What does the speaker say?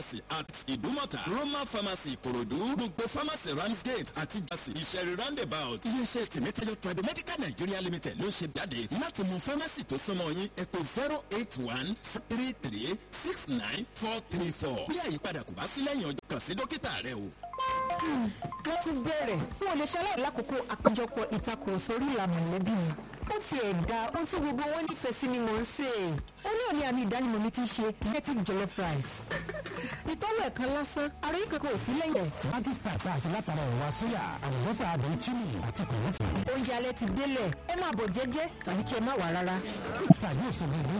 at ìdúmọ̀tà roma pharmacy ìkòròdú gbogbo pharmacy ramsgate àti jasi ìṣẹ̀rí roundabout iléeṣẹ́ tìmẹ́tẹ́lẹ̀ tradimedical nigeria limited ló ń ṣe jáde láti mú pharmacy tó súnmọ́ yín ẹ pè zero eight one three three six nine four three four bí àyípadà kò bá sí lẹ́yìn ọjọ́ kan sí dókítà rẹ o. wọ́n ti bẹ̀rẹ̀ fún olùṣàlàyé lákòókò àpéjọpọ̀ ìtakùrọ̀sọ orí ìlànà mọ̀lẹ́bí mi. ó ti ẹ̀dá ohun tí gbogbo wọn nífẹ̀ẹ́ sí ni mò ń sè é. ó ní òní àmì ìdánimọ̀ mi ti ṣe native jollof rice. ìtọ́wọ̀ ẹ̀kan lásán ara yìí kankan ò sí lẹ́yìn ẹ̀. Pakistan tá a ṣe látara ẹ̀wà sóyà àlùbọ́sà àdùn chili àti kòlófù. oúnjẹ alẹ́ ti délẹ̀ ẹ máa bọ̀ jẹ́jẹ́ tàbí kí ẹ má wà rárá. Pakistan yóò sọ gbogbo